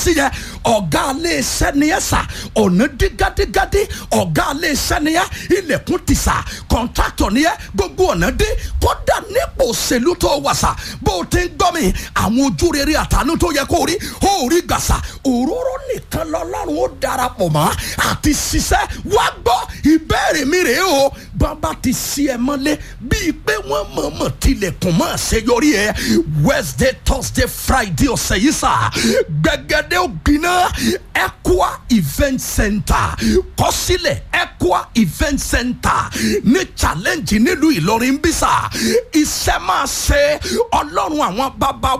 sí yẹn ọ̀gá alẹ́ iṣẹ́ ni ẹ sà ọ̀nà dí gádígádí ọ̀gá alẹ́ iṣẹ́ ni ẹ ilẹ̀kùn ti sà kọ̀ǹtráktọ̀ ni ẹ gbogbo ọ̀nà dé kódà nípò òṣèlú tó wà sà bó o ti ń gbọ́ mi àwọn ojú rere àtàánú tó yẹ kó rí ó rí gbàsà òróró nìkan lọ́lọ́run ó darapọ̀ mọ́ àti ṣiṣẹ́ wá gbọ́ ìbéèrè mi rèé o bàbá ti ṣí ẹ mọ́lé bíi pé wọ́n mọ̀ọ́mọ̀ tilẹ̀kùn mọ́ àṣeyọrí ẹ wednesday thursday friday ọ̀sẹ̀ yìí sà gbẹgẹdẹ ògbiná Equa event center kọsílẹ̀ Equa event center ní challenge nílùú Ìlọrin bí sà iṣẹ́ máa ṣe ọlọ́run àwọn bàbá